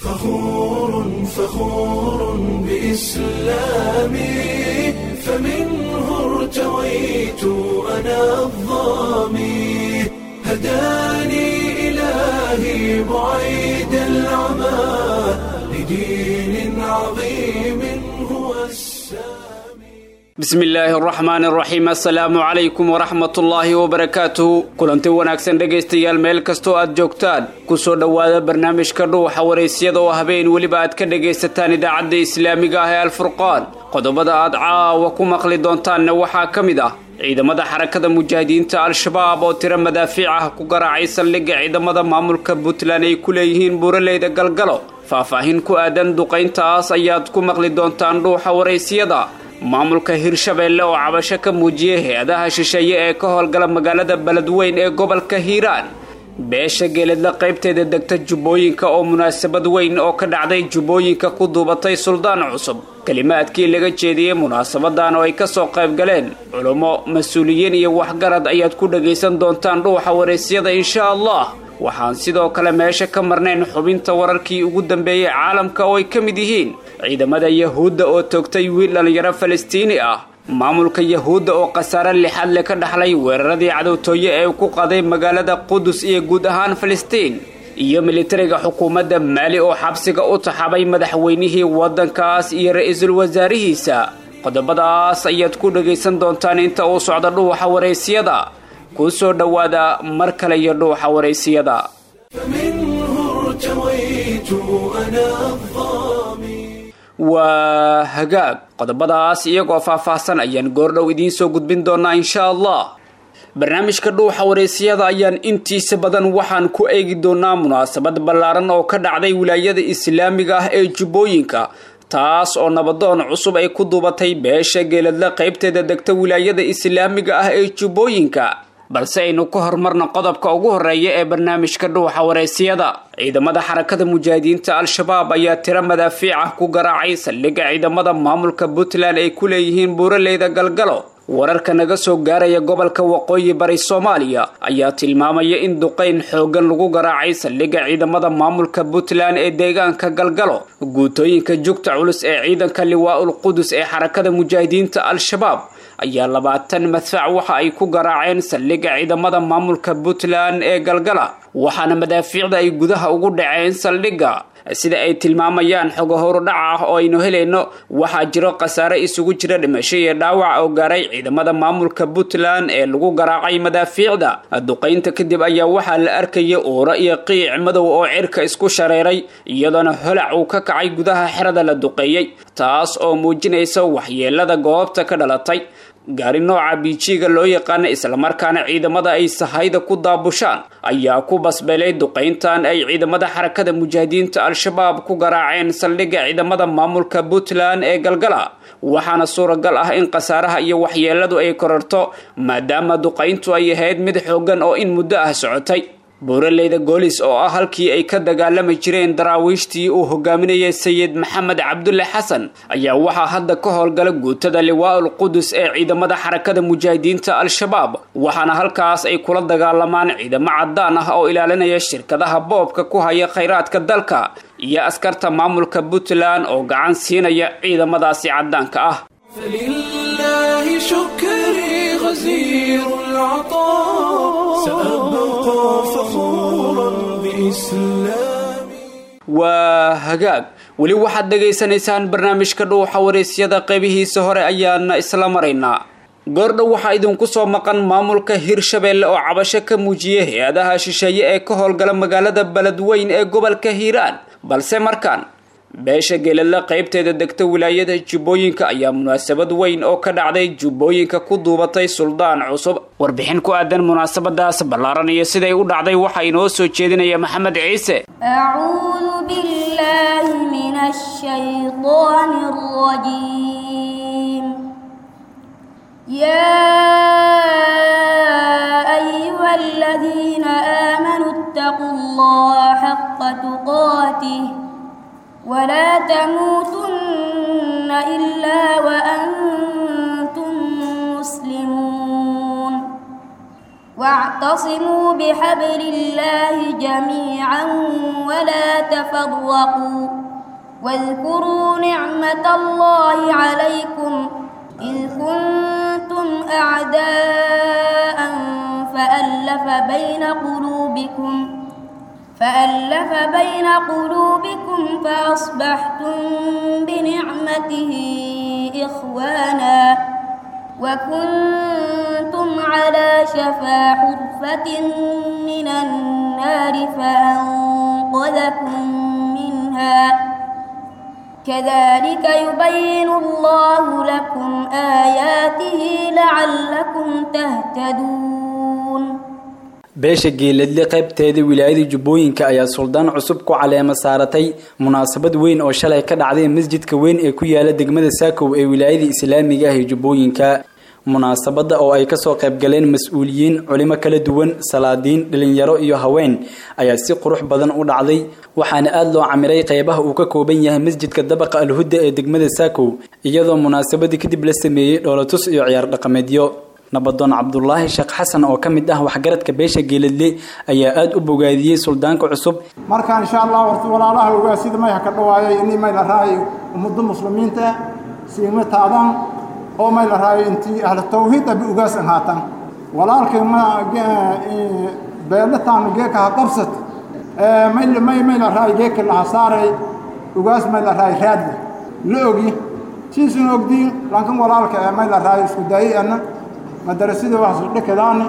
فخور فخور بإسلامي فمنه ارتويت أنا الظامي هداني إلهي بعيد العمى لدين عظيم هو السامي bismi illaahi araxmaan araxiim assalaamu calaykum waraxmat ullaahi wabarakaatuhu kulanti wanaagsan dhegaystayaal meel kastoo aad joogtaan kusoo dhowaada barnaamijka dhuuxa waraysyada oo habeen weliba aad ka dhagaysataan idaacadda islaamiga ah ee alfurqaan qodobada aad caawa ku maqli doontaanna waxaa ka mid ah ciidamada xarakada mujaahidiinta al-shabaab oo tiro madaafiic ah ku garaacay saldhigga ciidamada maamulka puntland ay ku leeyihiin buuraleyda galgalo faahfaahin ku aadan duqayntaas ayaad ku maqli doontaan dhuuxa waraysyada maamulka hirshabeelle oo cabasho ka muujiyay hay-adaha shisheeye ee ka howlgala magaalada beledweyn ee gobolka hiiraan beesha geeladla qaybteeda degta jubbooyinka oo munaasabad weyn oo ka dhacday jubbooyinka ku duubatay suldaan cusub kelimaadkii laga jeediyey munaasabadan oo ay kasoo qayb galeen culummo mas-uuliyiin iyo waxgarad ayaad ku dhagaysan doontaan dhuuxa waraysyada insha allah waxaan sidoo kale meesha ka marnayn xubinta wararkii ugu dambeeyey caalamka oo ay ka mid yihiin ciidamada yahuudda oo toogtay wiil dhallinyaro falastiini ah maamulka yahuudda oo khasaare lixaad le ka dhaxlay weeraradii cadowtooye ee ku qaday magaalada qudus iyo guud ahaan falastiin iyo militariga xukuumadda maali oo xabsiga u taxabay madaxweynihii waddankaas iyo ra-iisul wasaarihiisa qodobadaas ayaad ku dhagaysan doontaan inta uu socdo dhuuxa waraysyada kuu soo dhowaada mar kale iyo dhuuxa waraysiyada فمنه ارتويت أنا الظامي waa hagaag qodobadaas iyagoo faahfaahsan ayaan goordhow idiin soo gudbin doonaa insha allah barnaamijka dhuuxa waraysyada ayaan intiisa badan waxaan ku eegi doonaa munaasabad ballaaran oo ka dhacday wilaayada islaamiga ah ee jubbooyinka taas oo nabadoon cusub ay ku duubatay beesha geeladla qaybteeda degta wilaayada islaamiga ah ee jubbooyinka balse aynu ka hormarno qodobka ugu horeeya ee barnaamijka dhuuxa waraysyada ciidamada xarakada mujaahidiinta al-shabaab ayaa tiro madaafiic ah ku garaacay saldhigga ciidamada maamulka puntland ay ku leeyihiin buuraleyda galgalo wararka naga soo gaaraya gobolka waqooyi bari soomaaliya ayaa tilmaamaya in duqayn xooggan lagu garaacay saldhigga ciidamada maamulka puntland ee deegaanka galgalo guutooyinka jugta culus ee ciidanka liwaa-ul qudus ee xarakada mujaahidiinta al-shabaab ayaa labaatan madfac waxa ay ku garaaceen saldhigga ciidamada maamulka puntland ee galgala waxaana madaafiicda ay gudaha ugu dhaceen saldhigga sida ay tilmaamayaan xogo horudhac ah oo aynu helayno waxaa jiro khasaare isugu jira dhimasho iyo dhaawac oo gaaray ciidamada maamulka puntland ee lagu garaacay madaafiicda duqaynta kadib ayaa waxaa la arkaya uuro iyo qiic madow oo cirka isku shareeray iyadoona holac uu ka kacay gudaha xerada la duqeeyey taas oo muujinaysa waxyeelada goobta ka dhalatay gaari nooca biijiga loo yaqaana islamarkaana ciidamada ay sahayda ku daabushaan ayaa ku basbeelay duqayntan ay ciidamada xarakada mujaahidiinta al-shabaab ku garaaceen saldhigga ciidamada maamulka puntland ee galgala waxaana suuragal ah in khasaaraha iyo waxyeeladu ay korarto maadaama duqayntu ay ahayd mid xooggan oo in muddo ah socotay buuraleyda goolis oo ah halkii ay ka dagaalami jireen daraawiishtii uu hogaaminayay sayid maxamed cabdulle xasan ayaa waxaa hadda ka howlgala guutada liwaa-ul qudus ee ciidamada xarakada mujaahidiinta al-shabaab waxaana halkaas ay kula dagaalamaan ciidamo cadaan ah oo ilaalinaya shirkadaha boobka ku haya khayraadka dalka iyo askarta maamulka puntland oo gacan siinaya ciidamadaasi cadaanka ah فلله شكري غزير العطاء سأبقى فخورا بإسلامي waa hagaag weli waxaad dhagaysanaysaan barnaamijka dhuuxa waraysyada qeybihiisa hore ayaana isla maraynaa goordhow waxaa idinku soo maqan maamulka hirshabeelle oo cabasho ka muujiyay hay-adaha shisheeye ee ka howlgala magaalada beledweyn ee gobolka hiiraan balse markaan beesha geeladla qaybteeda degta wilaayada jubbooyinka ayaa munaasabad weyn oo ka dhacday jubbooyinka ku duubatay suldaan cusub warbixin ku aadan munaasabadaas ballaaran iyo siday u dhacday waxaa inoo soo jeedinaya maxamed ciise أعوذ بالله من الشيطان الرجيم يا أيها الذين آمنوا اتقوا الله حق تقاته ولا تموتن إلا وأنتم مسلمون واعتصموا بحبل الله جميعا ولا تفرقوا واذكروا نعمة الله عليكم إذ كنتم أعداء فألف بين قلوبكم فألف بين قلوبكم فأصبحتم بنعمته إخوانا وكنتم على شفا حرفة من النار فأنقذكم منها كذلك يبين الله لكم آياته لعلكم تهتدون beesha geeladle qaybteeda wilaayada jubbooyinka ayaa suldaan cusub ku caleema saaratay munaasabad weyn oo shalay ka dhacday masjidka weyn ee ku yaala degmada saakow ee wilaayada islaamiga ah ee jubbooyinka munaasabadda oo ay kasoo qaybgaleen mas-uuliyiin culimo kala duwan salaadiin dhalinyaro iyo haween ayaa si qurux badan u dhacday waxaana aada loo camiray qeybaha uu ka kooban yahay masjidka dabaqa alhudda ee degmada saakow iyadoo munaasabadii kadib la sameeyey dhoolatus iyo ciyaar dhaqameedyo nabadoon cabdulaahi sheekh xasan oo ka mid ah waxgaradka beesha geeladle ayaa aada u bogaadiyey suldaanka cusub marka insha allah horta walaalaha ogaa sida mayha ka dhawaayay inii may la raayo ummadda muslimiinta siima taadan oo may la raayo intii ahla tawxiid abi ugaasan haatan walaalkay ma beelataanu geeka ha qabsat may may may la raayo geeka laha saaray ugaas may la raayo raadle la ogi siisun ogdiin lankan walaalka ee may la raayo isku daayay ana madarasada waxaas dhakadaani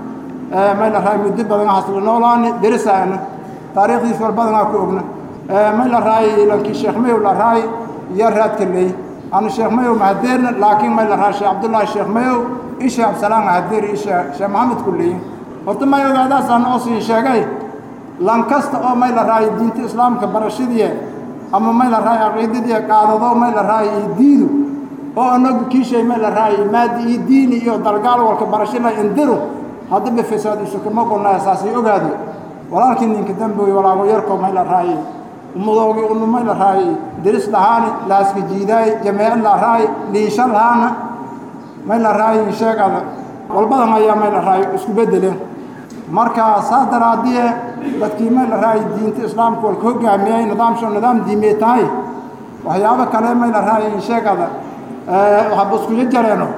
may la raayo muddo badan waxaas la noolaani derisaana taariikhdiis wal badanaa ku ogna may la raayo lankii sheekh mayow la raayo iyo raadka leey anu sheekh mayow mahadeerna laakiin may la raayo sheekh cabdullaahi sheekh mayow in sheekh absalaan mahadeer iyo sheekh maxamed ku leeyin horta may ogaadaasaan oo sii sheegay lan kasta oo may la raayo diinta islaamka barashadii ama may la raayo caqiidadii qaadado may la raayo iyo diidu oo anagu kiishay may la raayo maadi iyo diini iyo dalgaal walka barasho la indiru haddaba fasaad isukama qonnaa saasay ogaado walaalkii ninka damboy walaago yarko may la raayo ummadoogi unu may la raayo deris lahaani laaska jiidaay jameecad la raayo liisha lahaana may la raayo sheegada walbadan ayaa may la raayo isku beddeleen marka saas daraadiye dadkii may la raayo diinta islaamka walka hogaamiyay nidaamsho nidaam diimee tahay waxyaabo kale may la raayo sheegada waxaaba iskuga jareeno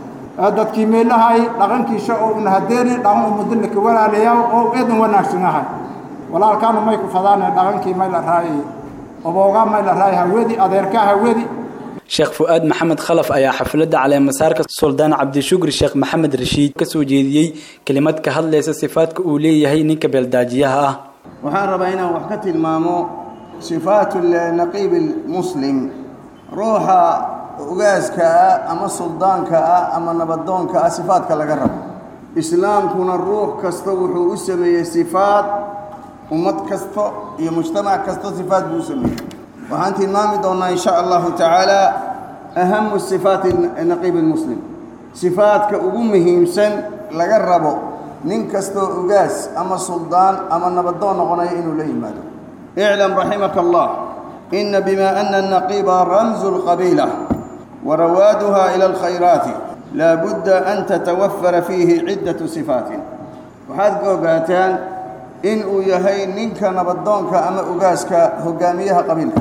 dadkii meelahay dhaqankiisa oo una hadeeni dhaqan ummadda ka walaalayaa oo eedan wanaagsanahay walaalkaanu may ku fadaane dhaqankii may la raayay oboogaa may la raayay hawedi adeerkaa hawedi sheekh fu-aad maxamed khalaf ayaa xafladda caleemasaarka suldaan cabdishukri sheekh maxamed rashiid ka soo jeediyey kelimad ka hadlaysa sifaadka uu leeyahay ninka beeldaajiyaha ah waxaan rabaa inaan wax ka tilmaamo sifaatu naqiib muslim ruuxa ugaaska ah ama suldaanka ah ama nabadoonka ah sifaadka laga rabo islaamkuna ruux kasta wuxuu u sameeyey sifaad ummad kasta iyo mujtamac kasta sifaad buu u sameeyey waxaan tilmaami doonnaa in sha allahu tacaala ahamu sifaati naqiib lmuslim sifaadka ugu muhiimsan laga rabo nin kastoo ugaas ama suldaan ama nabadoon noqonaya inuu la yimaado iclam raximaka allah ina bima ana الnaqiba ramzu اlqabiila warawaaduha ila alkhayraati laa budda an tatawafara fiihi ciddatu sifaatin waxaad ka ogaataan in uu yahay ninka nabadoonka ama ugaaska hogaamiyaha qabiilka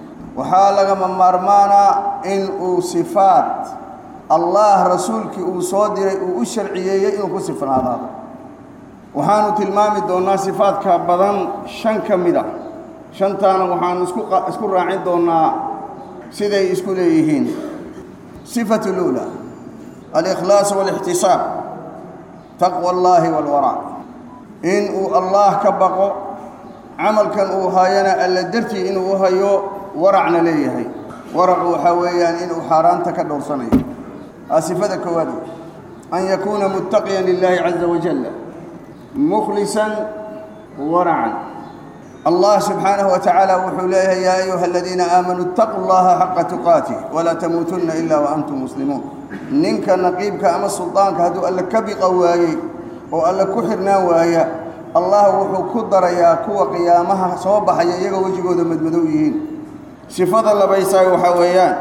waxaa lagama maarmaanaa in uu sifaad allah rasuulkii uu soo diray uu u sharciyeeyey inuu ku sifnaadaado waxaanu tilmaami doonnaa sifaadka badan shan ka mid a shantaana waxaanu isku raacin doonnaa siday isku leeyihiin sifatu luula alikhlaas walixtisaab taqwa allaahi walwaraa in uu allah ka baqo camalkan uu hayana alla dartii inuu u hayo waracna leeyahay waracu waxaa weeyaan inuu xaaraanta ka dhowrsanayo aa sifada koowaad an yakuuna muttaqiyan lilaahi caza wajalla mukhlisan waracan allah subxaanahu wa tacaala wuxuu leeyahay yaa ayuha aladiina aamanuu ittaquu llaha xaqa tuqaatih walaa tamuutunna ilaa wa antum muslimuun ninka naqiibka ama suldaanka hadduu alle ka biqa waayey oo alle ku xirnaan waaya allah wuxuu ku darayaa kuwa qiyaamaha soo baxaya iyagoo wejigooda madmadow yihiin sifada labaysaay waxaa weeyaan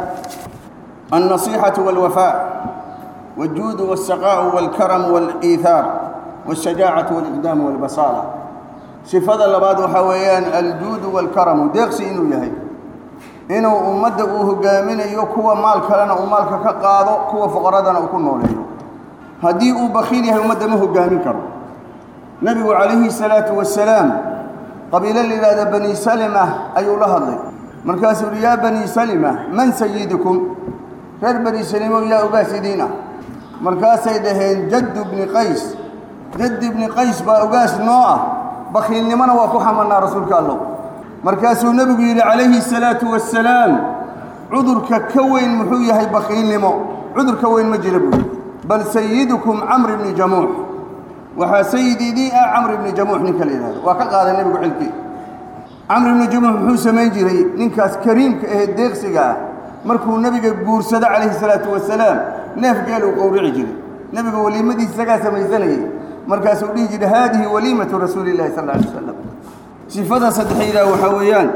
alnasiixatu walwafaa waljuudu walsaqaa'u walkaramu waliihaar والشجاعة والإقدام والبصالة صفة لباد وحويان الجود والكرم ديقسي إنو يهي إنو أمد أوه قامين يكوى مال كلنا ومالك كقاضو كوى فقردنا وكل نوليو هدي أو بخيل يهي أمد مهو قامين كرم نبي عليه الصلاة والسلام قبيلة لله بني سلمة أي الله الله مركز يا بني سلمة من سيدكم غير بني سلمة يا أباسدينا مركز سيدهين جد بن قيس جد بن قيس بأقاس نوعه بخيل لمن وكو حملنا رسولك الله مركز النبي عليه الصلاة والسلام عذرك كوين محوية بخيل لمو عذر كوين مجربه بل سيدكم عمرو بن جموح وحا سيدي دي عمرو بن جموح نكال إذا وكقاد النبي حلكي عمرو بن جموح محو سمين جري ننكاس كريم كأه الديغسيقا مركو النبي قورسد عليه الصلاة والسلام ناف قالوا قورع جري نبي وليمة دي سقا سميزاني مركز وليجي هذه وليمة رسول الله صلى الله عليه وسلم صفة صدحيلا وحويان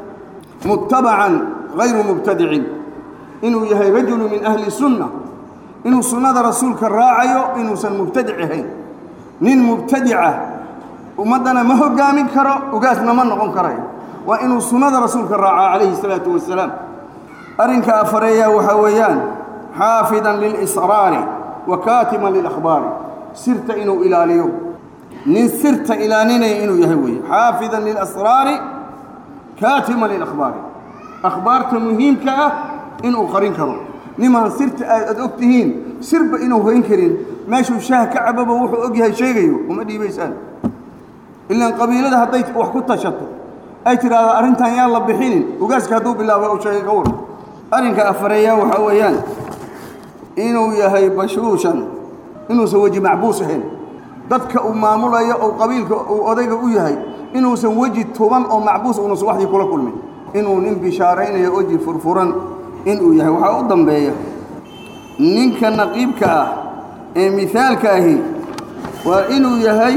متبعا غير مبتدع إنه يهي رجل من أهل السنة إنه سنة رسولك الراعي إنه سن مبتدعهين nin mubtadica ummaddana ma hogaamin karo ugaasna ma noqon karayo waa inuu sunnada rasuulka raacaa calayhi salaatu wasalaam arrinka afareeyaa waxaa weeyaan xaafidan lilisraari wa kaatiman lilakhbaari sirta inuu ilaaliyo nin sirta ilaalinaya inuu yahay weeye xaafidan lilasraari kaatiman lilakhbaari akhbaarta muhiimka ah inuu qarin karo nimaan sirta aad og tihiin sirba inuu hoyn karin meeshuu shaah ka cababa wuxuu og yahay sheegayo uma dhiibaysaan ilaan qabiilada hadday wax ku tashato ay tidhaahdo arrintan yaan la bixinin ugaaska hadduu bilaabo u sheegay ka war arrinka afareeyaa waxaa weeyaan inuu yahay bashuushan inuusan weji macbuus ahayn dadka uu maamulayo oo qabiilka uu odayga u yahay inuusan weji tuban oo macbuus uunusan waxdii kula kulmin inuu nin bishaaraynayo weji furfuran inuu yahay waxaa u dambeeya ninka naqiibka ah ee mihaalka ahi waa inuu yahay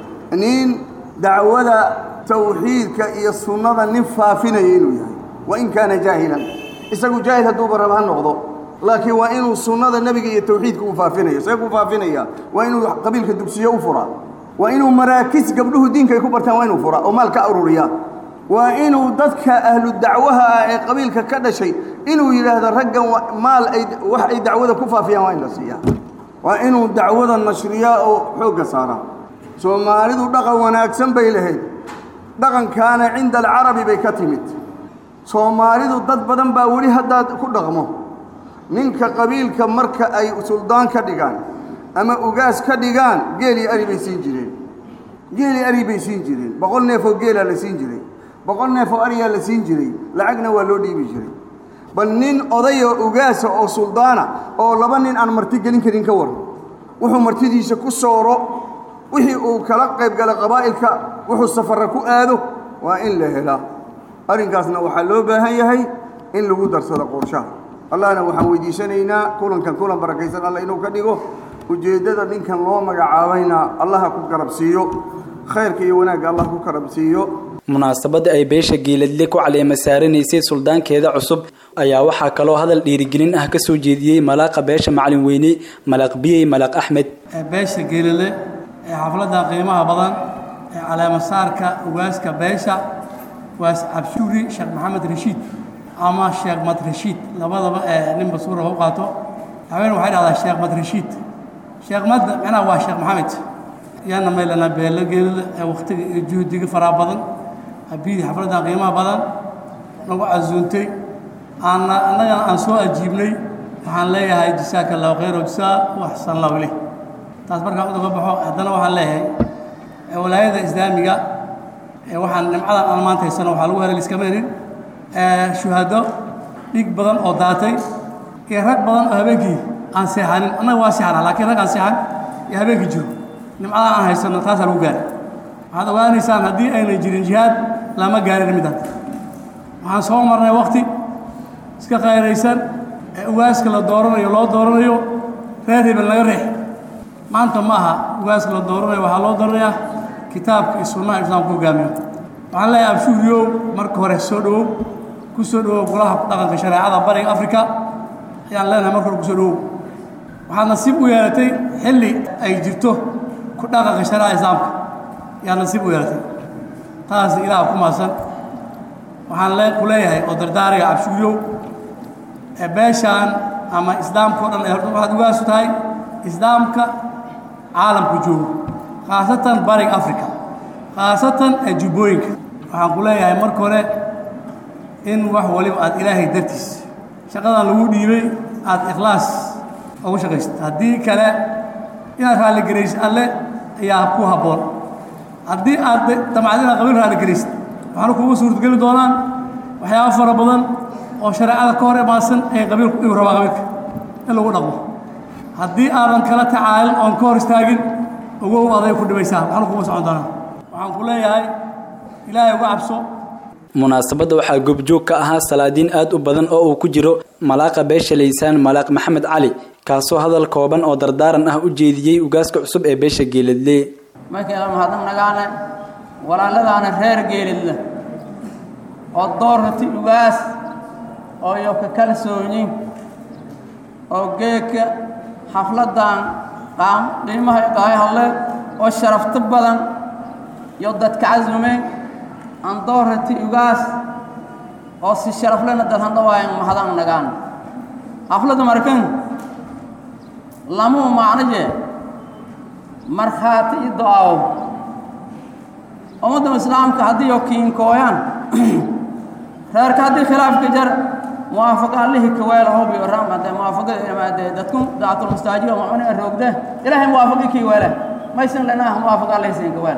nin dacwada tawxiidka iyo sunnada nin faafinaya inuu yahay wain kaana jaahilan isagu jaahil hadduuba raba ha noqdo laakiin waa inuu sunnada nebiga iyo tawxiidka uu faafinayo see ku faafinaya waa inuu qabiilka dugsiyo u furaa waa inuu maraakis gabdhuhu diinka ay ku bartaan waa inuu furaa oo maal ka ururiyaa waa inuu dadka ahlu dacwaha ah ee qabiilka ka dhashay inuu yidhaahdo raggan maal ay wax ay dacwada ku faafiyaan waa in la siiyaa waa inuu dacwada nashriyaa oo xoogga saaraa soomaalidu dhaqan wanaagsan bay lahayd dhaqankaana cinda alcarabi bay ka timid soomaalidu dad badan baa weli haddaad ku dhaqmo ninka qabiilka marka ay suldaan ka dhigaan ama ugaas ka dhigaan geelii ari bay siin jireen geelii ari bay siin jireen boqol neefoo geelaa la siin jiray boqol neefoo ariyaa la siin jiray lacagna waa loo dhiibi jiray bal nin odayoo ugaasa oo suldaana oo laba nin aan marti gelin karin ka waran wuxuu martidiisa ku sooro wixii uu kala qayb gala qabaa'ilka wuxuu safarra ku aado waa in la helaa arrinkaasna waxaa loo baahan yahay in lagu darsado qorshaha allahna waxaan weydiisanaynaa kulankan kulan barakaysan alla inuu ka dhigo ujeeddada ninkan loo magacaabayna allaha ku garabsiiyo khayrka iyo wanaagga allah ku garabsiiyo munaasabadda ay beesha geeladle ku caleema saaranaysay suldaankeeda cusub ayaa waxaa kaloo hadal dhiirigelin ah ka soo jeediyey malaaqa beesha macalin weyne malaaq biyey malaaq axmed beesha geelale ee xafladda qiimaha badan ee caleemasaarka ugaaska beesha waas cabshuuri sheekh maxamed rashiid ama sheekh mad rashiid labadaba ee nin basuura u qaato haween waxay dhahdaa sheekh mad rashiid sheekh mad macnaha waa sheekh maxamed yaana maylana beelo geelale ee wakhtiga iyo juhdiga faraha badan abiyadii xafladdan qiimaha badan nagu casuuntay aanna annagana aan soo ajiibnay waxaan leeyahay jasaaka allahu khayr jasaa waxsan allahu ileh taas markaan udaga baxo haddana waxaan leeyahay walaayada islaamiga waxaan nimcadan aan maanta haysano waxaa lagu helay liskama helin shuhado dhig badan oo daatay iyo rag badan oo habeenkii aan seexanin annaga waa seexana laakiin rag aan seexan iyo habeenkii jiro nimcadan aan haysano taasaa lagu gaaray waxaad ogaanaysaan haddii aynan jirin jihaad lama gaarin midaan waxaan soo marnay wakti iska qayraysan ee ugaaska la dooranayo loo dooranayo reer hebel laga reex maanta ma aha ugaaska la dooranayo waxaa loo dooranayaa kitaabka iyo sunnaha islaamku hogaamiyo waxaan leeyahay abshuuriyow marka hore soo dhowow ku soo dhowow golaha dhaqanka shareecada bariga afrika ayaan leenahay marka hore ku soo dhowow waxaad nasiib u yeelatay xilli ay jirto ku dhaqanka sharica islaamka yaa nasiib u yeelatay taas ilaah ku maasan waxaan le ku leeyahay oo dardaariga cabshuuyow ee beeshaan ama islaamka o dhan ee horta waxaad ugaasu tahay islaamka caalamku joogo khaasatan bariga africa khaasatan ee jubbooyinka waxaan ku leeyahay marka hore in wax waliba aad ilaahay dartiis shaqadan lagu dhiibay aad ikhlaas ugu shaqaysid haddii kale inaad raalligaraysid alle ayaa ku habboon haddii aad damacad inaad qabiil raalligaraysid waxaana kugu suurtogeli doonaan waxyaaba fara badan oo shareecada ka hor imaadsan ee qabiilku igu rabaa qabiilka in lagu dhaqmo haddii aadan kala tacaalin oon ka hor istaagin ogow aday ku dhibaysaa waxaana kugu socon doonaa waxaan ku leeyahay ilaahay uga cabso munaasabadda waxaa goobjoog ka ahaa salaadiin aad u badan oo uu ku jiro malaaqa beesha laysaan malaaq maxamed cali kaasoo hadal kooban oo dardaaran ah u jeediyey ugaaska cusub ee beesha geeladle markayna mahadnaq nagaane walaaladaana reer geelidle oo doorrati ugaas oo iyo ka kalsoonyin oo geedka xafladdan qaam qiimaha iqaayo hadle oo sharafto badan iyo dadka casumeen aan doorrati ugaas oo si sharaflena dad handhawaayan mahadaq nagaan xafladda markan lamuu macno jee markhaati i do-aawo ummadda islaamka haddii oo kiinkooyaan reerka haddii khilaafka jar muwaafaqa allihii kaweela hobi ramade muwaafaqada imaade dadku daatul mustaajiba macuni roogde ilaahay muwaafaqi kii weele maysan lenah muwaafaqa allihii siin kaweela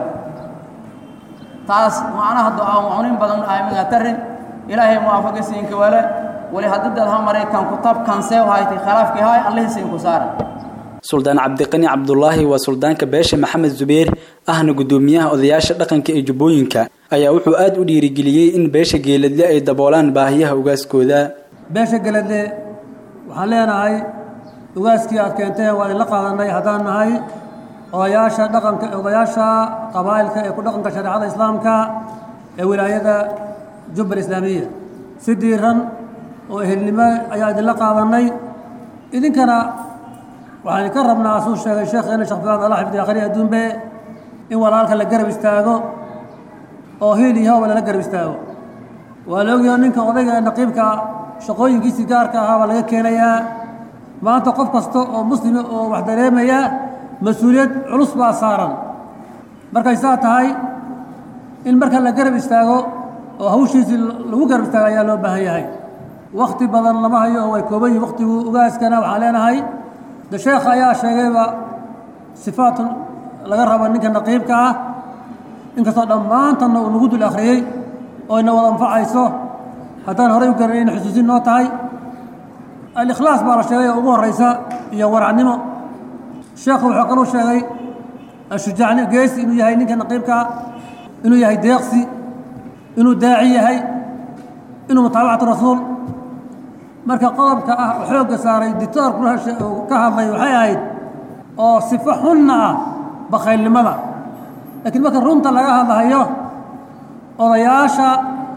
taas macnaha do-aawo macunin badan aamiga tarin ilaahay muwaafaqi siin kaweele wali haddii dad ha maray kan kutab kansee hayti khilaafkii haay allihii siin ku saara suldaan cabdiqani cabdulaahi waa suldaanka beesha maxamed zubeer ahna guddoomiyaha odayaasha dhaqanka ee jubbooyinka ayaa wuxuu aad u dhiirigeliyey in beesha geeladle ay daboolaan baahiyaha ugaaskooda beesha geladle waxaan leenahay ugaaskii aad keenteen waa idinla qaadanay haddaan nahay odayaasha dhaqanka odayaasha qabaa'ilka ee ku dhaqanka shareecada islaamka ee wilaayada jubbal islaamiya si diiran oo ehelnimo ayaa idinla qaadanay idinkana waxaan idinka rabnaa asuu sheegay sheekheena sheekh fulaan allah xifdi akhri adduunbe in walaalka la garab istaago oo hiil iyo hawba lala garab istaago waa la ogyahay ninka odayga ee naqiibka shaqooyinkiisii gaarka ahaa baa laga keenayaa maanta qof kasta oo muslima oo wax dareemaya mas-uuliyad culus baa saaran markay saa tahay in marka la garab istaago oo hawshiisii lagu garab istaago ayaa loo baahan yahay wakti badan lama hayo oo way kooban yihin waktigu ugaaskana waxaan leenahay de sheekha ayaa sheegayba sifaat laga rabo ninka naqiibka ah inkastoo dhammaantanna uu nagu dul akhriyey oo ina wada anfacayso haddaan horey u garanay ina xusuusin noo tahay alikhlaas baa la sheegay oo ugu horraysa iyo waracnimo sheekhu wuxuu kaluu sheegay ashujaacni geesi inuu yahay ninka naqiibka ah inuu yahay deeqsi inuu daaci yahay inuu mutaabacatu rasuul marka qodobka ah oo xoogga saaray dictoorku ka hadlay waxay ahayd oo sifo xunna ah bakhaylnimada laakiin marka runta laga hadlahayo odayaasha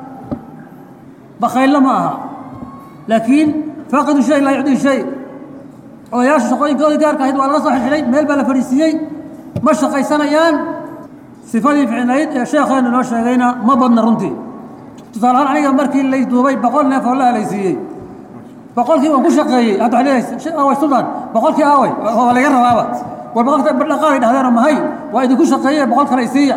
bakhayllo ma aha laakiin faaqidu shay laa yucdii shay odayaasha shaqooyinkooda gaarka ahayd waa laga soo xilxilay meel baa la fadhiisiiyey ma shaqaysanayaan sifadii ficnayd ee sheekheenu noo sheegayna ma badna runtii tusaale ahaan aniga markii lay duubay boqol neef oo la halaysiiyey boqolkii waan ku shaqeeyey hadda waxay leedahay away sultan boqolkii away waa laga rabaaba war boqolka dhaqaaday dhahdeeno mahay waa idinku shaqeeye boqol kale isiiya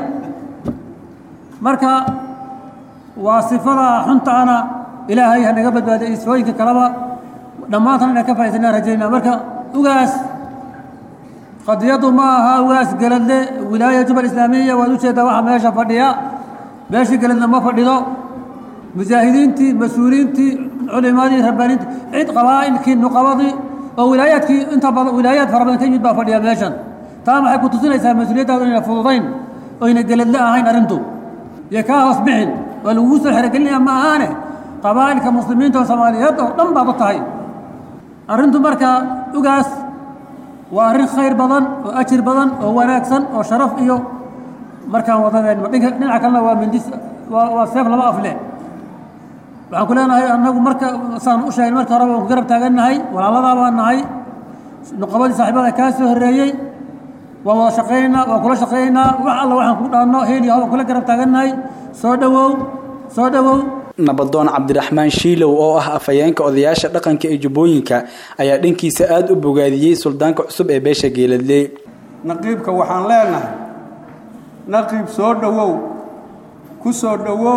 marka waa sifada xuntaana ilaahay ha naga badbaadiya isfooyinka kaleba dhammaantan inaan ka faa'idaynaan rajaynaa marka ugaas qadiyaddu ma aha ugaas geladle wilaaya jubal islaamiya waad ujeeddaa waxa meesha fadhiya beeshii geladle ma fadhido mujaahidiintii mas-uuliyiintii culimadii rabbaaniintii cid qabaa'ilkii nuqabadii oo wilaayaadkii inta badan wilaayaad fara badan ka yimid baa fadhiya meeshan taa maxay ku tusinaysaa mas-uuliyaddaadu inayna fududayn oyna geladle ahayn arrintu iyo kaa hoos bixin waa lagugu soo xerogelinaya ma ahaane qabaa'ilka muslimiinta oo soomaaliyeed oo dhan baad u tahay arrintu marka ugaas waa arrin khayr badan oo ajir badan oo wanaagsan oo sharaf iyo markaan wadadeenma dhinaca kalena waa mindis waa seef laba afle waxaan ku leenahay annagu marka saan u sheegay marka horeba waan ku garab taagannahay walaaladaa baan nahay nuqabadii saaxiibada kaa soo horreeyey waa wada shaqaynaa waa kula shaqaynaa wax alla waxaan ku dhaanno heel iyo hawaan kula garab taagannahay soo dhowow soo dhowow nabadoon cabdiraxmaan shiilow oo ah afhayeenka odayaasha dhaqanka ee jubbooyinka ayaa dhankiisa aada u bogaadiyey suldaanka cusub ee beesha geeladle naqiibka waxaan leenahay naqiib soo dhowow ku soo dhowow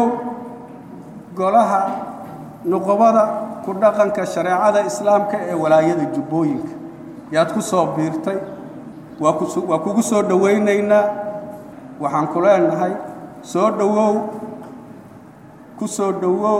golaha nuqobada ku dhaqanka shareecada islaamka ee walaayada jubbooyinka yaad ku soo biirtay waa kus waa kugu soo dhowaynaynaa waxaan ku leenahay soo dhowow ku soo dhowow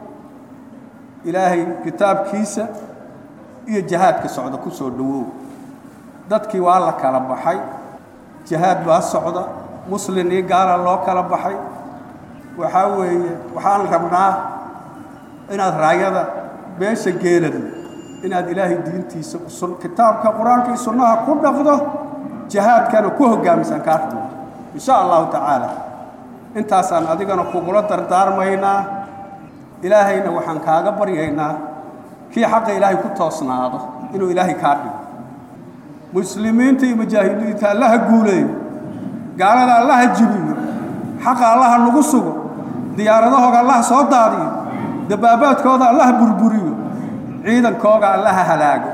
ilaahay kitaabkiisa iyo jihaadka socda ku soo dhowow dadkii waa la kala baxay jihaad baa socda muslin iyo gaala loo kala baxay waxaa weeye waxaan rabnaa inaad raayada beesha geelada inaad ilaahay diintiisa kitaabka qur-aanka iyo sunnaha ku dhaqdo jihaadkana ku hoggaamisaan kaa rabno insha allahu tacaala intaasaan adigana kugula dardaarmaynaa ilaahayna waxaan kaaga baryaynaa kii xaqa ilaahay ku toosnaado inuu ilaahay kaa dhigo muslimiinta iyo mujaahidiinta allaha guuleeyo gaalada allaha jibiyo xaqa allaha nagu sugo diyaaradahooga allaha soo daadiyo dabaabaadkooda allaha burburiyo ciidankooga allaha halaago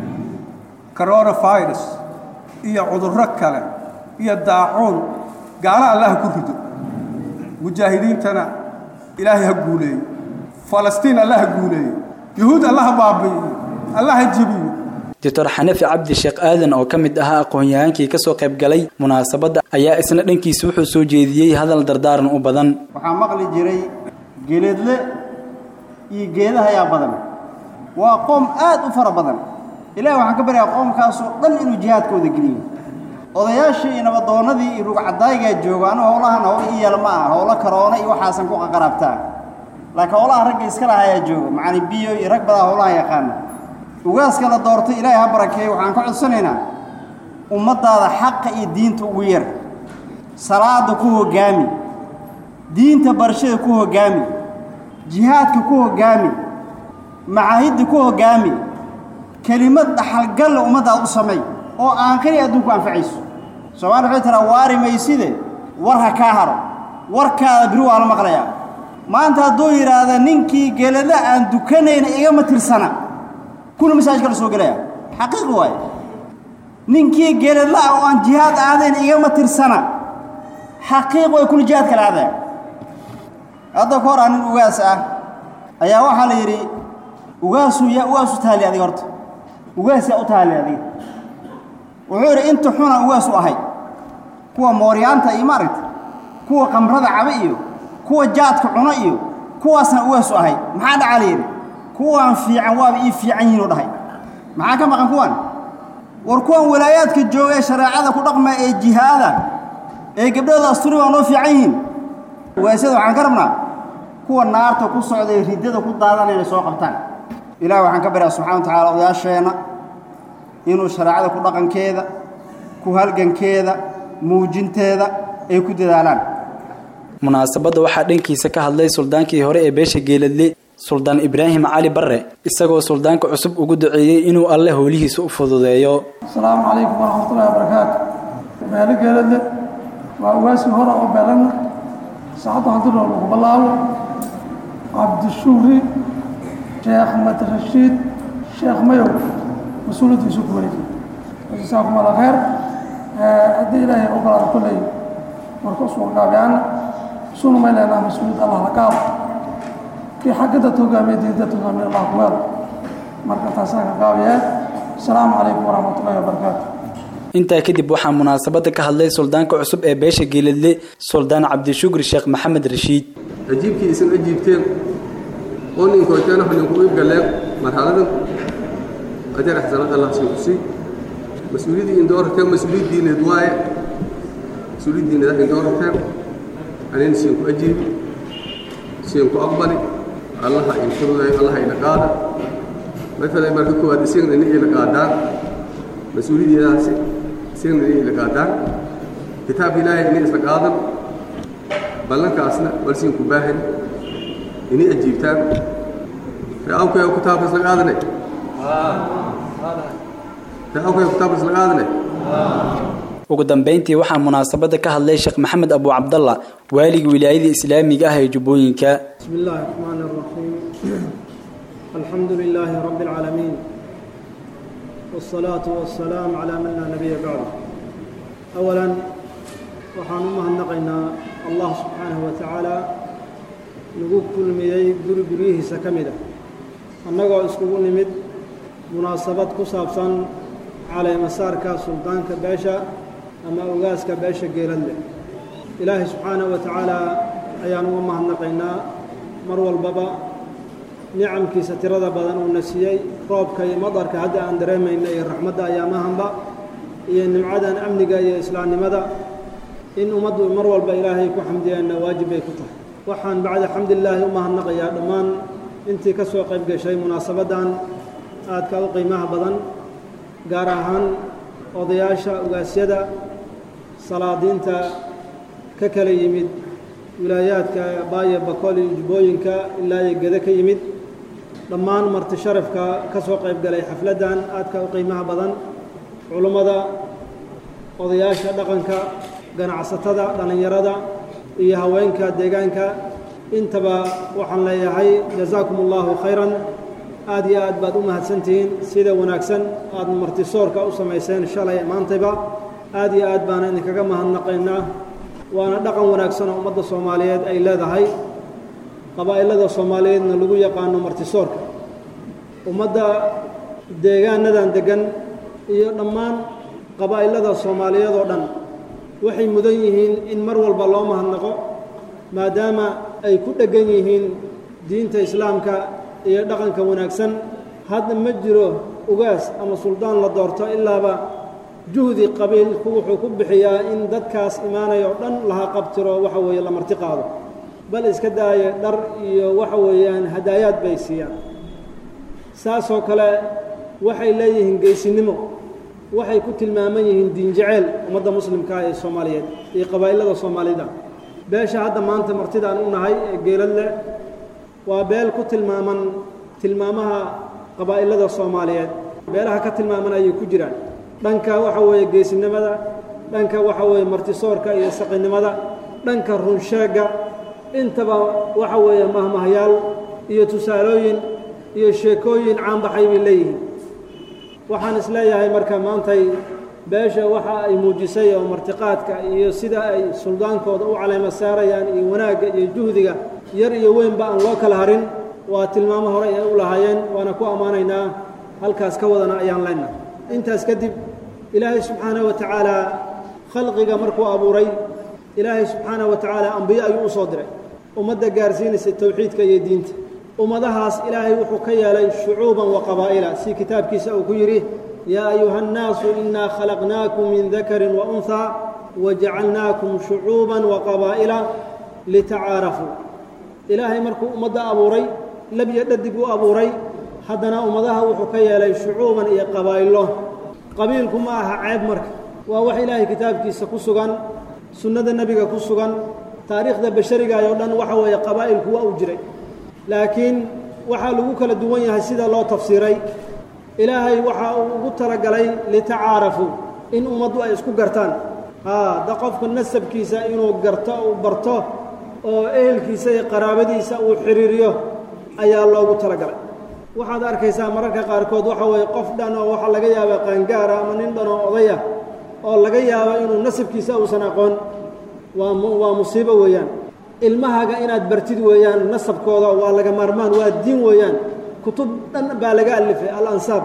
coronavirus iyo cudurro kale iyo daacuun gaalo allaha ku rido mujaahidiintana ilaahay ha guuleeyo falastiin allaha guuleeyo yuhuud allaha baabi'iyo allaha jibiyo doctor xanafi cabdi sheekh aadan oo ka mid ahaa aqoon-yahaankii kasoo qayb galay munaasabadda ayaa isna dhankiisa wuxuu soo jeediyey hadal dardaaran u badan waxaa maqli jiray geledle iyo geedaha ayaa badan waa qoom aad u fara badan ilahi waxaan ka baryaa qoomkaasoo dhan inuu jihaadkooda geliyo odayaashii iyo nabadoonnadii iyo rugcadaayigaa jooga anu howlahan howlo ii yeel ma ah howlo karoona iyo waxaasan ku qaqaraabtaa laakiin howlaha ragga iska laha ayaa jooga macani biyo iyo rag badaa howlaha yaqaana ugaaska la doortay ilaahay ha barakeeyo waxaan ka codsanaynaa ummaddaada xaqa iyo diinta ugu yar salaada ku hoggaami diinta barashada ku hoggaami jihaadka ku hoggaami macaahidda ku hoggaami kelimad dhaxalgalle ummaddaada u samay oo aankhari adduunku anfacayso soomaali waxay tiraa waari mayside war ha kaa haro warkaada biri waa la maqlayaa maanta hadduu yidhaahda ninkii gelada aan dukanayna igama tirsana kuna masaajka la soo gelaya xaqiiq waaye ninkii geladla ah oo aan jihaad aadayn igama tirsana xaqiiq way kuna jihaad kala aadaya hadda ka hor aa nin ugaas ah ayaa waxaa la yidhi ugaasu yaa ugaas u taali adiga horta ugaas yaa u taali adiga wuxuu yidhi inta xuna ugaas u ahay kuwa mooryaanta iyo maaragta kuwa qamrada caba iyo kuwa jaadka cuno iyo kuwaasna ugaas u ahay maxaa dhacaa la yidhi kuwaan fiican waaba ii fiican yihiin u dhahay maxaa ka maqan kuwan war kuwan walaayaadka jooga ee shareecada ku dhaqma ee jihaada ee gabdhooda asturi waa noo fiican yihiin waasyada waxaan ka rabnaa kuwa naarta ku socda ee riddada ku daadanaya inay soo qabtaan ilaah waxaan ka baryaa subxana wa tacaala odayaasheenna inuu shareecada ku dhaqankeeda ku halgankeeda muujinteeda ay ku dadaalaan munaasabadda waxaa dhankiisa ka hadlay suldaankii hore ee beesha geeladle suldaan ibraahim cali barre isagoo suldaanka cusub ugu duceeyey inuu alle howlihiisa u fududeeyo asalaamu calaykum waraxmatullahi wabarakaatu beelo geeladle waa ugaasii hore oo beelanna saacadda haduroo lagu bilaabo cabdishuuri sheekh madrashiid sheekh mayow mas-uuliyaddiisu ku wareejiyey jasaakum allah khayr haddii ilaahay ogolaada kolley marka usoo gaabiyaana sunu may leenaha mas-uuliyad allah la qaado kii xaggada hogaamiya diinta hogaamiya allah ku weelo marka taasaan ka gaabiyeen asalaamu calaykum waraxmatullahi wabarakaatu intaa kadib waxaa munaasabadda ka hadlay suldaanka cusub ee beesha geeladle suldaan cabdishukri sheekh maxamed rashiid ajiibkii isin ajiibteen oo ninkooteenah ninku iib galeen marxaladan ajar axsanad allah sii ku sii mas-uuliyaddii indoorateen mas-uuliyad diineed waaye mas-uuliyad diineed indoorateen anina siin ku ajiibi siin ku aqbali allaha in fududay allaha ina qaada maala marka koowaad isigna ina ila qaadaan mas-uuliyaddeedaasi isigna ina ila qaadaan kitaabka ilaahay ina isla qaadan ballankaasna walsiin ku baahan inay ajiibtaan reawkayo kitaabka isla qaadane reawkayo kitaabka isla qaadane ugu dambeyntii waxaa munaasabada ka hadlay sheekh maxamed abu cabdalla waaligii wilaayada islaamiga ah ee jubbooyinka بسم الله الرحمن الرحيم الحمد لله رب العالمين والصلاة والسلام على من لا نبي بعده أولا waxaan u mahadnaqaynaa allah subxaanahu wa tacaala nagu kulmiyey guri guryihiisa ka mid ah annagoo iskugu nimid munaasabad ku saabsan caleemasaarka suldaanka beesha ama ogaaska beesha geeladle ilaahay subxaanahu wa tacaala ayaan uga mahadnaqaynaa mar walbaba nicamkiisa tirada badan uuna siiyey roobka iyo madarka hadda aan dareemayna iyo raxmadda ayaamahanba iyo nimcadan amniga iyo islaamnimada in ummaddu mar walba ilaahay ku xamdiyaanna waajib bay ku tahay waxaan bacda xamdilaahi u mahadnaqayaa dhammaan intii ka soo qayb gashay munaasabaddan aadka u qiimaha badan gaar ahaan odayaasha ugaasyada salaadiinta ka kala yimid wilaayaadka baayo bakol iyo jubbooyinka ilaa iyo gede ka yimid dhammaan marti sharafka ka soo qayb galay xafladdan aadka u qiimaha badan culummada odayaasha dhaqanka ganacsatada dhallinyarada iyo haweenka deegaanka intaba waxaan leeyahay jazaakum allahu khayran aad iyo aad baad u mahadsantihiin sida wanaagsan aad martisoorka u samayseen shalay maantayba aad iyo aad baana idinkaga mahadnaqaynaa waana dhaqan wanaagsan oo ummadda soomaaliyeed ay leedahay qabaa'ilada soomaaliyeedna lagu yaqaano martisoorka ummadda deegaanadan deggan iyo dhammaan qabaa'ilada soomaaliyeed oo dhan waxay mudan yihiin in mar walba loo mahadnaqo maadaama ay ku dheggan yihiin diinta islaamka iyo dhaqanka wanaagsan hadda ma jiro ugaas ama suldaan la doorto ilaaba juhdi qabiilku wuxuu ku bixiyaa in dadkaas imaanaya oo dhan laha qabtiro waxa weeye la marti qaado bal iska daaya dhar iyo waxa weeyaan hadaayaad bay siiyaan saasoo kale waxay leeyihiin geysinimo waxay ku tilmaaman yihiin diinjaceyl ummadda muslimkaa ee soomaaliyeed iyo qabaa'ilada soomaalida beesha hadda maanta martidaan u nahay ee geeladle waa beel ku tilmaaman tilmaamaha qabaa'ilada soomaaliyeed beelaha ka tilmaaman ayay ku jiraan dhanka waxa weeye geesinimada dhanka waxa weeye martisoorka iyo saqinimada dhanka runsheegga intaba waxa weeye mahmahyaal iyo tusaalooyin iyo sheekooyin caanbaxay bay leeyihiin waxaan isleeyahay marka maantay beesha waxa ay muujisay oo martiqaadka iyo sida ay suldaankooda u caleema saarayaan iyo wanaagga iyo juhdiga yar iyo weynba aan loo kala harin waa tilmaamo hore ay u lahaayeen waana ku ammaanaynaa halkaas ka wadana ayaan leenahay intaas kadib ilaahay subxaanaه wa tacaala khalqiga markuu abuuray ilaahay subxaanaه wa tacaala ambiye ayuu u soo diray ummadda gaarsiinaysa towxiidka iyo diinta ummadahaas ilaahay wuxuu ka yeelay shucuuban wa qabaa'ila si kitaabkiisa uu ku yidhi yaa ayuha الnaasu inaa khalaqnaakum min dakari waunhaa wajacalnaakum shucuuban wa qabaa'ila litacaarafuu ilaahay markuu ummadda abuuray labyo dhadig u abuuray haddana ummadaha wuxuu ka yeelay shucuuban iyo qabaa'ilo qabiilku ma aha ceeb marka waa wax ilaahay kitaabkiisa ku sugan sunnada nebiga ku sugan taariikhda basharigaayoo dhan waxa weeye qabaa'ilku waa u jiray laakiin waxaa lagu kala duwan yahay sida loo tafsiiray ilaahay waxa uu ugu talagalay litacaarafuu in ummaddu ay isku gartaan haa da qofka nasabkiisa inuu garto uu barto oo ehelkiisa iyo qaraabadiisa uu xidhiiriyo ayaa loogu talagalay waxaad arkaysaa mararka qaarkood waxa weeye qof dhan oo waxaa laga yaabaa qaangaara ama nin dhan oo odaya oo laga yaabo inuu nasabkiisa uusan aqoon waa waa musiibo weeyaan ilmahaga inaad bartid weeyaan nasabkooda waa laga maarmaan waa diin weeyaan kutub dhan baa laga alifay alansaab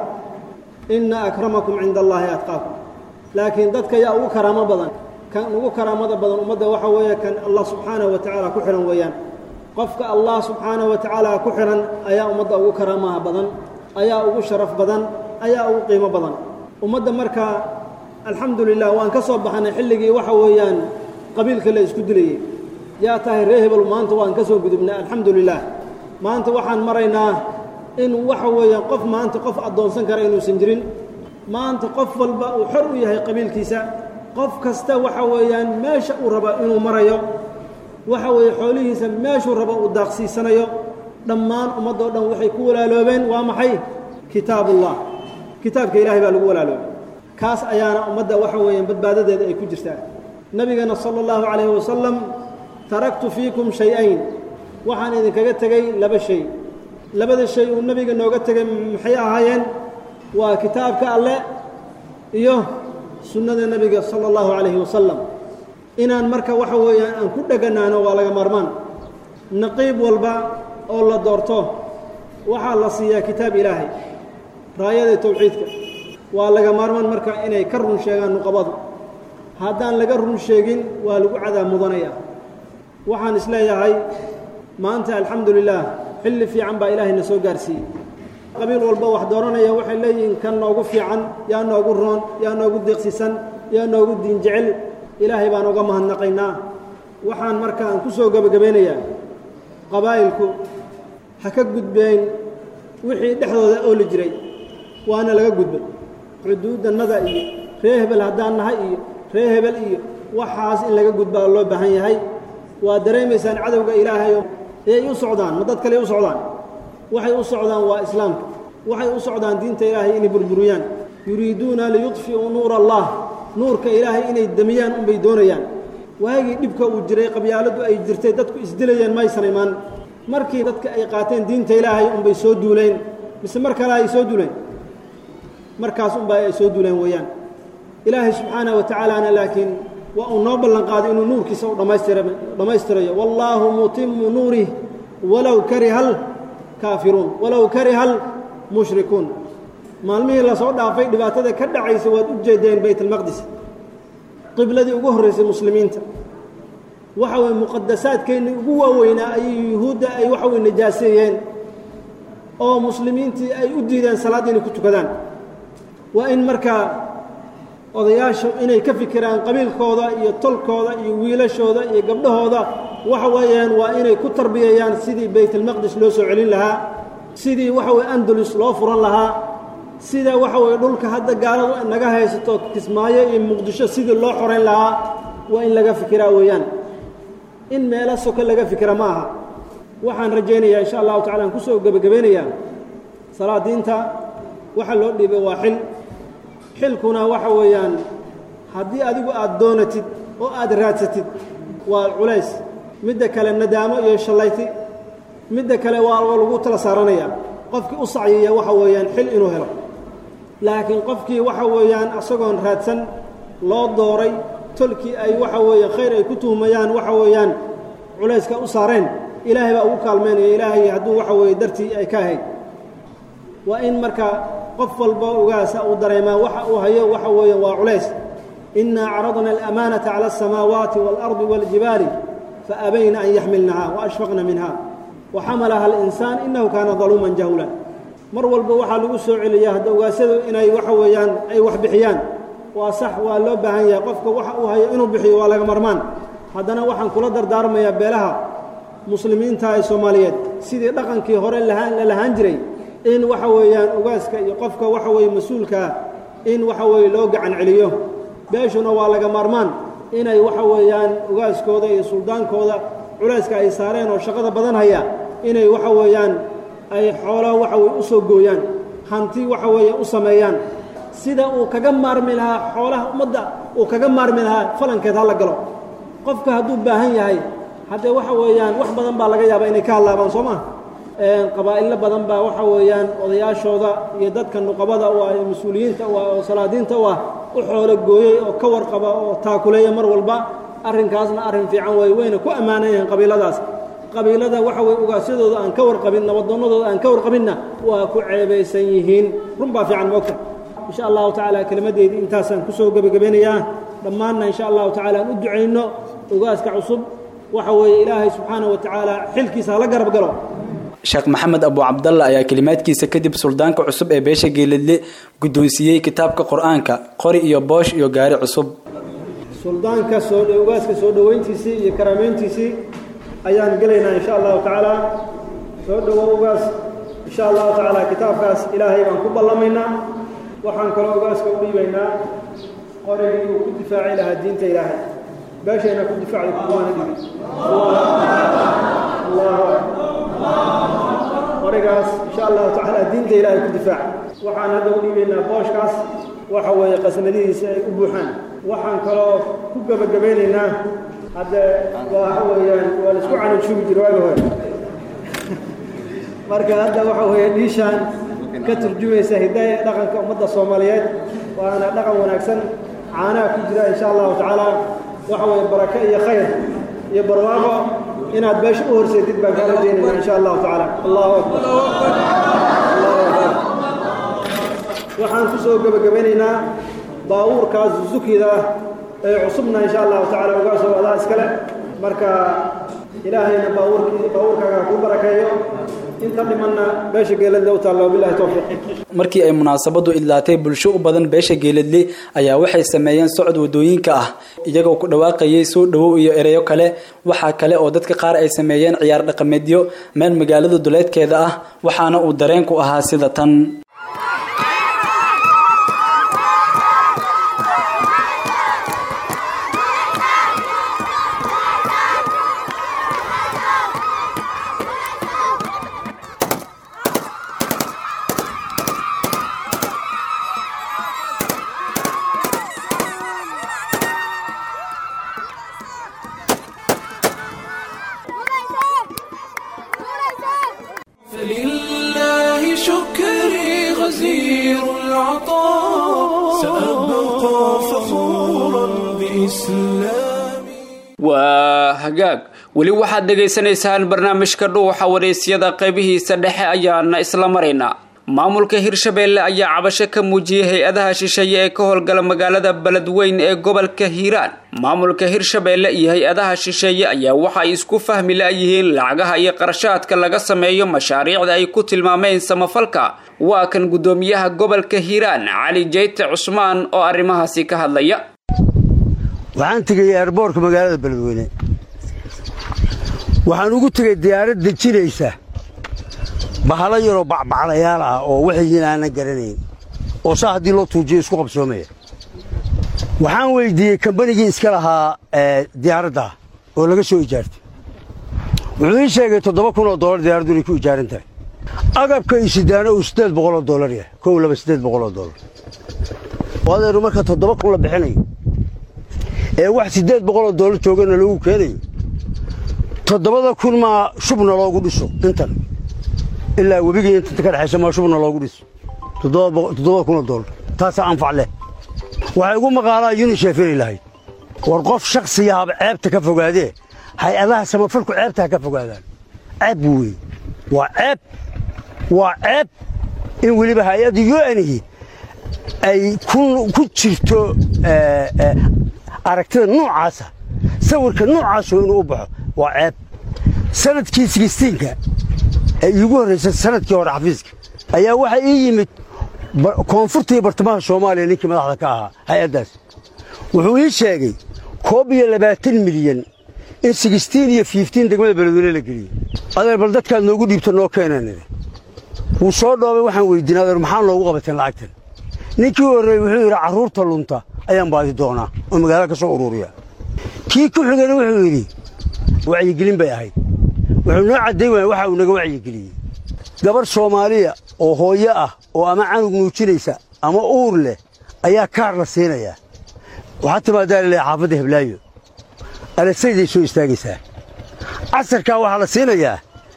inna akramakum cinda allaahi atqaakum laakiin dadka yaa ugu karaamo badan kan ugu karaamada badan ummadda waxa weeye kan allah subxaanahu wa tacaala ku xidhan weeyaan qofka allah subxaanahu wa tacaala ku xidhan ayaa ummadda ugu karaamaha badan ayaa ugu sharaf badan ayaa ugu qiimo badan ummadda marka alxamdu lilah waan ka soo baxnay xilligii waxa weeyaan qabiilka la isku dilayey yaa tahay ree hebel maanta waan ka soo gudubnay alxamdu lilah maanta waxaan maraynaa in waxa weeyaan qof maanta qof addoonsan kara inuusan jirin maanta qof walba uu xor u yahay qabiilkiisa qof kasta waxa weeyaan meesha uu raba inuu marayo waxa weeye xoolihiisa meeshuu rabo uu daaqsiisanayo dhammaan ummaddoo dhan waxay ku walaaloobeen waa maxay kitaabullah kitaabka ilaahay baa lagu walaaloobay kaas ayaana ummadda waxa weeyaan badbaadadeeda ay ku jirtaa nebigana sala allahu calayhi wasalam taraktu fiikum shay-ayn waxaan idinkaga tegey laba shay labada shay uu nebiga nooga tegay maxay ahaayeen waa kitaabka alle iyo sunnada nebiga sala allahu calayhi wasalam inaan marka waxa weeyaan aan ku dheganaano waa laga maarmaan naqiib walba oo la doorto waxaa la siiyaa kitaab ilaahay raayada towxiidka waa laga maarmaan marka inay ka run sheegaan nuqabadu haddaan laga run sheegin waa lagu cadaab mudanaya waxaan isleeyahay maanta alxamdu lilaah xilli fiican baa ilaahayna soo gaarsiiyey qabiil walba wax dooranaya waxay leeyihiin kan noogu fiican yaa noogu roon yaa noogu deeqsisan yaa noogu diin jecel ilaahay baan uga mahadnaqaynaa waxaan marka aan ku soo gebagabeynayaa qabaa'ilku ha ka gudbeen wixii dhexdooda ooli jiray waana laga gudbay xuduudannada iyo ree hebel haddaan nahay iyo ree hebel iyo waxaas in laga gudbaa loo baahan yahay waa dareemaysaan cadowga ilaahayo ayay u socdaan ma dad kale u socdaan waxay u socdaan waa islaamka waxay u socdaan diinta ilaahay inay burburiyaan yuriiduuna liyudfi'uu nuura allah nuurka ilaahay inay demiyaan unbay doonayaan waagii dhibka uu jiray qabyaaladu ay jirtay dadku isdilayeen maysan imaan markii dadka ay qaateen diinta ilaahay unbay soo duuleen mise mar kale ay soo duuleen markaas unba ay soo duuleen weeyaan ilaahay subxaanaه wa tacaalaana laakiin waa uu noo ballan qaaday inuu nuurkiisa u dhammaystira dhammaystirayo wallaahu mutimu nuurih walow kariha alkaafiruun walow kariha almushrikuun maalmihii lasoo dhaafay dhibaatada ka dhacaysa waad u jeedeen bayt almaqdis qibladii ugu horraysay muslimiinta waxa weye muqadasaadkeennii ugu waaweynaa ayay yuhuudda ay waxa weye najaaseeyeen oo muslimiintii ay u diideen salaadda inay ku tukadaan waa in markaa odayaashu inay ka fikiraan qabiilkooda iyo tolkooda iyo wiilashooda iyo gabdhahooda waxa weeyaan waa inay ku tarbiyayaan sidii baytalmaqdis loo soo celin lahaa sidii waxa weye andalus loo furan lahaa sida waxa weye dhulka hadda gaaladu naga haysato kismaayo iyo muqdisho sidii loo xorayn lahaa waa in laga fikiraa weeyaan in meelo soka laga fikira ma aha waxaan rajaynayaa insha allahu tacala aan kusoo gebagabeynayaa salaadiinta waxa loo dhiibay waa xil xilkuna waxa weeyaan haddii adigu aad doonatid oo aad raadsatid waa culays midda kale nadaamo iyo shallayti midda kale waa lagu tala saaranaya qofkii u sacyiya waxa weeyaan xil inuu helo laakiin qofkii waxa weeyaan isagoon raadsan loo dooray tolkii ay waxa weeye khayr ay ku tuhmayaan waxa weeyaan culayska u saareen ilaahay baa ugu kaalmeynaya ilaahay hadduu waxa weeye dartii ay ka ahayd waa in marka qof walba ogaasa uu dareemaa waxa uu hayo waxa weeye waa culays innaa caradna alamaanata cala alsamaawaati waalardi waaljibaali faabayna an yaxmilnaha waashfaqna minha waxamalaha alinsaan innahu kaana daluuman jahulan mar walba waxaa lagu soo celiyaa hadda ogaasadu inay waxa weeyaan ay wax bixiyaan waa sax waa loo baahan yahay qofka waxa uu hayo inuu bixiyo waa laga marmaan haddana waxaan kula dardaarmayaa beelaha muslimiinta ee soomaaliyeed sidii dhaqankii hore lahaan la lahaan jiray in waxa weeyaan ogaaska iyo qofka waxa weeye mas-uulkaa in waxa weeye loo gacan celiyo beeshuna waa laga maarmaan inay waxa weeyaan ogaaskooda iyo suldaankooda culayska ay saareen oo shaqada badan haya inay waxa weeyaan ay xoolaha waxa weye u soo gooyaan hanti waxa weeye u sameeyaan sida uu kaga maarmi lahaa xoolaha ummadda uu kaga maarmi lahaa falankeed ha la galo qofka hadduu baahan yahay haddee waxa weeyaan wax badan baa laga yaabaa inay ka hadlaabaan soo maa qabaa'illo badan baa waxa weeyaan odayaashooda iyo dadka nuqabada u ah mas-uuliyiinta u ah oo salaadiinta u ah u xoolo gooyey oo ka warqaba oo taakuleeya mar walba arrinkaasna arrin fiican weeye wayna ku ammaanan yahiin qabiiladaas qabiilada waxa weye ugaassadooda aan ka warqabin nabadoonnadooda aan ka warqabinna waa ku ceebaysan yihiin run baa fiican moogta insha allahu tacaala kelimaddeydii intaasaan kusoo gebagabeynayaa dhammaanna insha allahu tacala aan u ducayno ogaaska cusub waxa weeye ilaahay subxaana wa tacaala xilkiisa hala garab galo sheekh maxamed abu cabdalla ayaa kelimaadkiisa kadib suldaanka cusub ee beesha geeladle guddoonsiiyey kitaabka qur-aanka qori iyo boosh iyo gaari cusub suldaanka soo ogaaska soo dhoweyntiisii iyo karaameyntiisii ayaan gelaynaa insha allahu tacaala soo dhowo ogaas insha allahu tacaala kitaabkaas ilaahay baan ku ballamaynaa waxaan kaloo ogaaska u dhiibaynaa qorigii uu ku difaaci lahaa diinta ilaahay beeshayna ku difaacday kuwaana dhibi allahu qorigaas insha allahu tacaala diinta ilaahay ku difaac waxaan hadda u dhiibaynaa booshkaas waxa weeye qasnadihiisa ay u buuxaan waxaan kaloo ku gebagabaynaynaa hadde waxa weeyaan waa laisku canujuugi jira waagi hore marka hadda waxa weeye dhiishaan ka turjumaysa hidaaya dhaqanka ummadda soomaaliyeed waana dhaqan wanaagsan caanaha ku jira insha allahu tacaala waxa weeye barako iyo khayr iyo barwaaqo inaad beesha u horseedid baan kaa rajaynayna insha allahu tacaala allahu akbar allahu akbar waxaan ku soo gebagabaynaynaa baabuurkaas zukida ee cusubna insha allahu tacaala ugaa soo wadaa iskale marka ilaahayna baabuurkii baabuurkaaga ku barakeeyo inta dhimanna beesha geeladle u taalla wabillahi towfiiq markii ay munaasabadu idlaatay bulsho u badan beesha geeladle ayaa waxay sameeyeen socod wadooyinka ah iyagoo ku dhawaaqayay soo dhawow iyo ereyo kale waxaa kale oo dadka qaar ay sameeyeen ciyaar dhaqameedyo meel magaalada duleedkeeda ah waxaana uu dareenku ahaa sida tan فلله شكري غزير العطاء سأبقى فخورا بإسلامي waa hagaag weli waxaad dhegaysanaysaan barnaamijka dhuuxa waraysyada qaybihiisa dhexe ayaana isla maraynaa maamulka hirshabeelle ayaa cabasho ka muujiyey hay-adaha shisheeye ee ka howlgala magaalada beledweyn ee gobolka hiiraan maamulka hirshabeelle iyo hay-adaha shisheeye ayaa waxa ay isku fahmi la-yihiin lacagaha iyo qarashaadka laga sameeyo mashaariicda ay ku tilmaameen samafalka waa kan guddoomiyaha gobolka hiiraan cali jeyte cusmaan oo arrimahaasi ka hadlaya waxaan tegey eerboorka magaalada beledweyne waxaan ugu tegey diyaarad dejinaysa bahalo yaroo bacbaclayaal ah oo waxyiin aanan garanayn oo saa haddii loo tuujiyo isku qabsoomaya waxaan weyddiiyey kambanigii iska lahaa diyaaradda oo laga soo ijaartay wuxuu ii sheegay toddoba kun oo dollar diyaaraddu inay ku ijaaran tahay agabka iyo sidaano uu siddeed boqoloo dollar yahay kow laba siddeed boqoloo dollar adeeru marka toddoba kun la bixinayo ee wax siddeed boqoloo dollar joogana lagu keenayo toddobada kun maa shubna loogu dhiso intan ilaa webigii inta ka dhexaysa maa shubna loogu dhiso toddobada kunoo dollar taasaa anfac leh waxay ugu maqaalaa yunisheef inay lahayd war qof shakhsiyaaba ceebta ka fogaadee hay-adaha samafalku ceebta ha ka fogaadaan ceeb buu weeye waa ceeb waa ceeb in weliba hay-adda yu-anihi ay ku jirto aragtida noocaasa sawirka noocaasoo inuu u baxo waa ceeb sanadkii sigistiinka ee iigu horraysay sanadkii hore xafiiska ayaa waxaa ii yimid koonfurta iyo bartamaha soomaaliya ninkii madaxda ka ahaa hay-addaas wuxuu ii sheegay koob iyo labaatan milyan in sigistiin iyo fiiftiin degmada beledweyne la geliyey adeer bal dadkaad noogu dhiibta noo keenanide wuu soo dhoobay waxaan weydiin adeer maxaa noogu qabateen lacagtan ninkii horreeyey wuxuu yidhi carruurta lunta ayaan baadi doonaa oo magaalada ka soo uruuriya kii ku xigana wuxuu yidhi wacyigelin bay ahayd wuxuu noo cadday waaya waxa uu naga wacyigeliyey gabarh soomaaliya oo hooyo ah oo ama canug nuujinaysa ama uur leh ayaa kaar la siinayaa waxaa timaadaa laleeya xaafadda heblaayo alasayday soo istaagaysaa casarkaa waxaa la siinayaa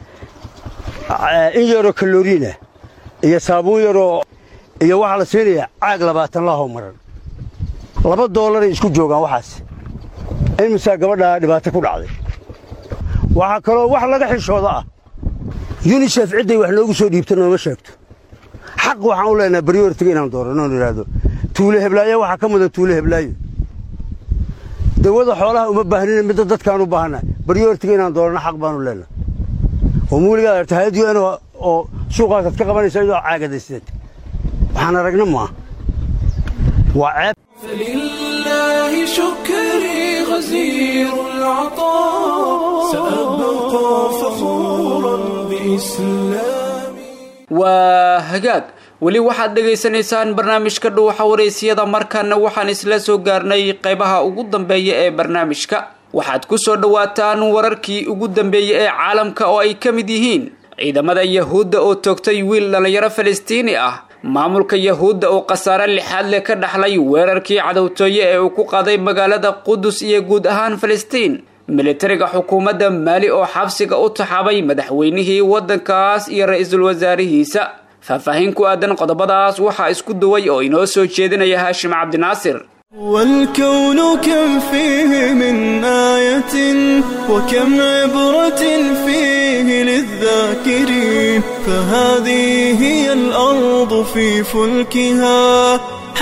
in yaroo kaloriinah iyo saabuun yaroo iyo waxaa la siinayaa caag labaatan lahoo maran laba doolaray isku joogaan waxaas imisaa gabadhaa dhibaato ku dhacday waxaa kaloo wax laga xishooda ah yunisef cidday wax noogu soo dhiibta nooma sheegto xaq waxaan u leenaha baryortiga inaan dooranno oon idhaahdo tuule heblaayo waxaa ka mudan tuule heblaayo dawada xoolaha uma baahnina midda dadkaan u baahannahay baryortiga inaan dooranno xaq baanu leenahay oo muuligaad arta hay-ad un oo suuqaasaad ka qabanaysa iyadoo caagadaysteed waxaan aragna maaha waa ceeb فلله شكري غزير العطاء سأبقى فخورا بإسلامي waa hagaag weli waxaad dhegaysanaysaan barnaamijka dhuuxa waraysyada markaana waxaan isla soo gaarnay qaybaha ugu dambeeya ee barnaamijka waxaad ku soo dhowaataan wararkii ugu dambeeyey ee caalamka oo ay ka mid yihiin ciidamada yahuudda oo toogtay wiil dhallinyaro falastiini ah maamulka yahuudda oo khasaare lixaad leh ka dhaxlay weerarkii cadowtooye ee uu ku qaaday magaalada qudus iyo guud ahaan falastiin militariga xukuumadda maali oo xabsiga u taxaabay madaxweynihii waddankaas iyo ra-iisul wasaarihiisa faahfaahin ku aadan qodobadaas waxaa isku duway oo inoo soo jeedinaya haashim cabdinaasir والكون كم فيه من آية وكم عبرة فيه للذاكرين فهذه هي الأرض في فلكها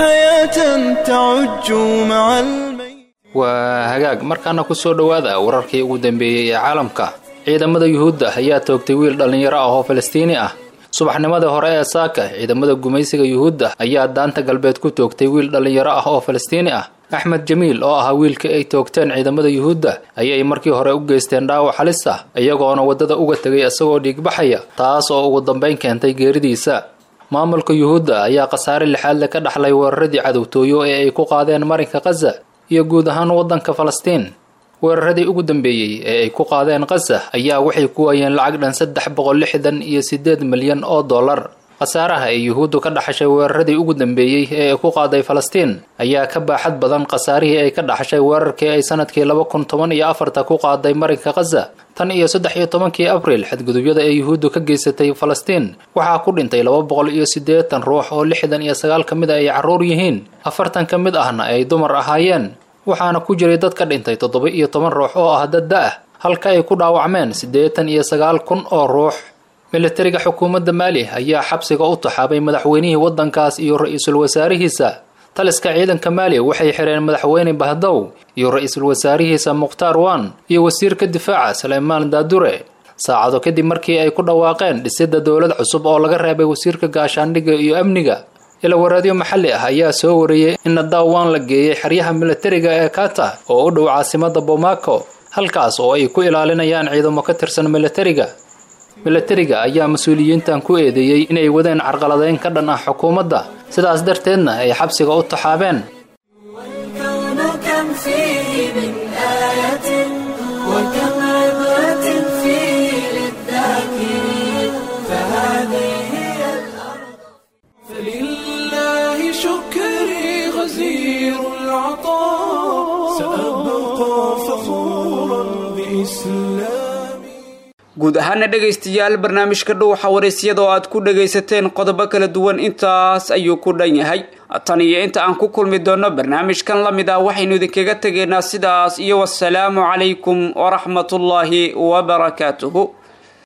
حياة تعج مع الميت waa hagaag markaana ku soo dhowaada wararkii ugu dambeeyey ee caalamka ciidamada yuhuudda ayaa toogtay wiil dhallinyaro ah oo falastiini ah subaxnimadii hore ee saaka ciidamada gumaysiga yuhuudda ayaa daanta galbeed ku toogtay wiil dhallinyaro ah oo falastiini ah axmed jamiil oo ahaa wiilka ay toogteen ciidamada yuhuudda ayay markii hore u geysteen dhaawac halis ah iyagoona waddada uga tegay isagoo dhiigbaxaya taas oo ugu dambayn keentay geeridiisa maamulka yuhuudda ayaa khasaare lixaadle ka dhaxlay weeraradii cadowtooyo ee ay ku qaadeen marinka khaza iyo guud ahaan waddanka falastiin weeraradii ugu dambeeyey ee ay ku qaadeen khaza ayaa waxay ku waayeen lacag dhan saddex boqol lixdan iyo siddeed milyan oo dollar khasaaraha ay yuhuuddu ka dhaxashay weeraradii ugu dambeeyey ee ay ku qaaday falastiin ayaa ka baaxad badan khasaarihii ay ka dhaxashay weerarkii ay sanadkii laba kun toban iyo afarta ku qaaday marinka khaza tan iyo saddex iyo tobankii abriil xadgudubyada ay yuhuuddu ka geysatay falastiin waxaa ku dhintay laba boqol iyo siddeetan ruux oo lixdan iyo sagaal ka mid a ay carruur yihiin afartan ka mid ahna ay dumar ahaayeen waxaana ku jiray dad ka dhintay toddoba iyo toban ruux oo ah dad da-ah halka ay ku dhaawacmeen siddeetan iyo sagaal kun oo ruux militariga xukuumadda maali ayaa xabsiga u taxaabay madaxweynihii waddankaas iyo ra-iisul wasaarihiisa taliska ciidanka maali waxay xireen madaxweyne bahdow iyo ra-iisul wasaarihiisa mukhtaar wan iyo wasiirka difaaca saleymaan daadure saacado kadib markii ay ku dhawaaqeen dhisidda dowlad cusub oo laga reebay wasiirka gaashaandhigga iyo amniga ilawareedyo maxalli ah ayaa soo wariyey in nadaawaan la geeyey xeryaha militariga ee kata oo u dhow caasimada bomaco halkaas oo ay ku ilaalinayaan ciidamo ka tirsan militariga militariga ayaa mas-uuliyiintan ku eedeeyey inay wadeen carqaladeyn ka dhan ah xukuumadda sidaas darteedna ay xabsiga u taxaabeen والكون كم فيه من آية وكم عبرة فيه للذاكرين فهذه هي الأرض فلله شكري غزير العطاء سأبقى فخورا بإسلامي guud ahaana dhegaystayaal barnaamijka dhuuxa waraysyada oo aad ku dhagaysateen qodobo kala duwan intaas ayuu ku dhan yahay tan iyo inta aan ku kulmi doono barnaamijkan la mid ah waxaynu idinkaga tegaynaa sidaas iyo wasalaamu calaykum waraxmatullaahi wabarakaatuhu